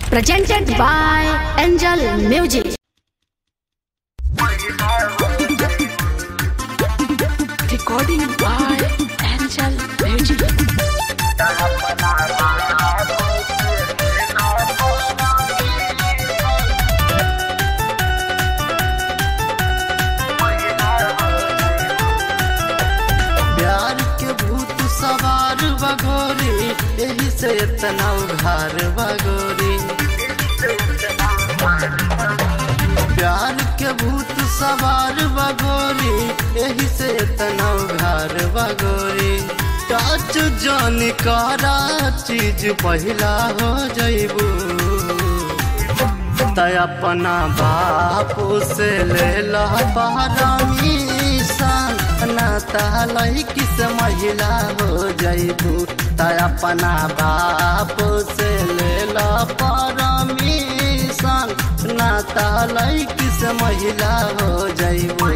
presented by Angel Music. Recording by Angel Music. प्यार के भूत सवार बगोरी यही से इतना उघार बगोरी प्यार के भूत सवार बगोरी यही से इतना उघार बगोरी टच जन करा चीज पहिला हो जइबू तय अपना बाप से ले ला परमिशन ना तहलई किस महिला हो जइबू तय अपना बाप से ले ला परमिशन ना तहलई किस महिला हो जइबू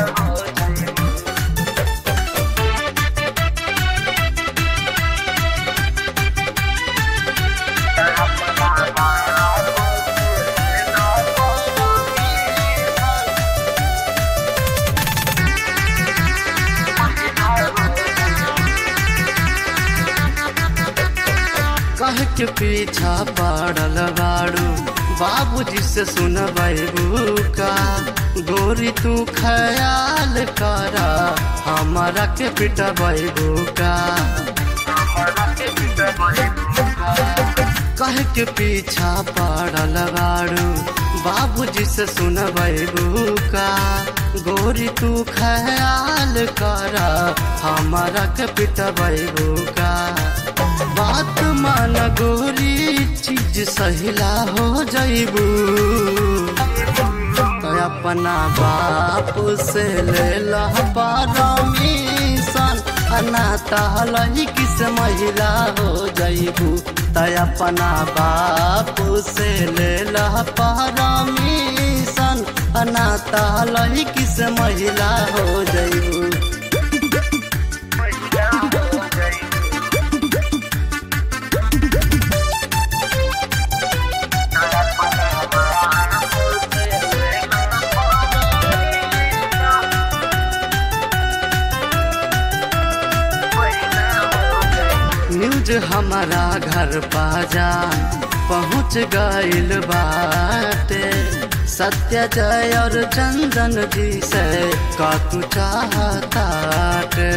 कह के पीछा पड़ल बाड़ू बाबूजी से सुनबू का गोरी तू ख्याल करा हमारा के पिटबू का कह के पीछा पड़ल बाड़ू बाबूजी से सुनबू का गोरी तू ख्याल करा हमारा के पिटबू का बात मान गोरी चीज सहिला हो जइबू तो अपना बाप से ले ला परमिशन अनाता हलही किस महिला हो जइबू तो अपना बाप से ले ला परमिशन अनाता हलही किस महिला हो जइबू न्यूज हमारा घर पाजा पहुँच गइल बाटे सत्य जय और चंदन जी से का तू चाहताटे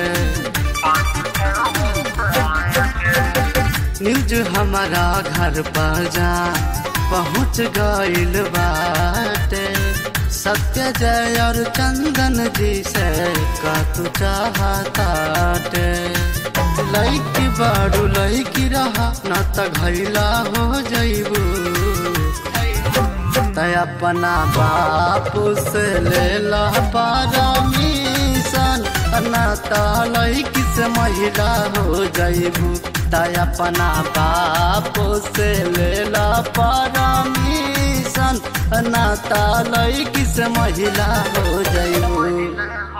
न्यूज हमारा घर पाजा पहुँच गइल बाटे सत्य जय और चंदन जी से का तू चाहताटे लैकी बाड़ू लैकी रहा न त घैला हो जइबू तय अपना बाप से ले ला परमिशन न त लैकी से महिला हो जइबू तय अपना बाप से ले ला परमिशन न त लैकी से महिला हो जइबू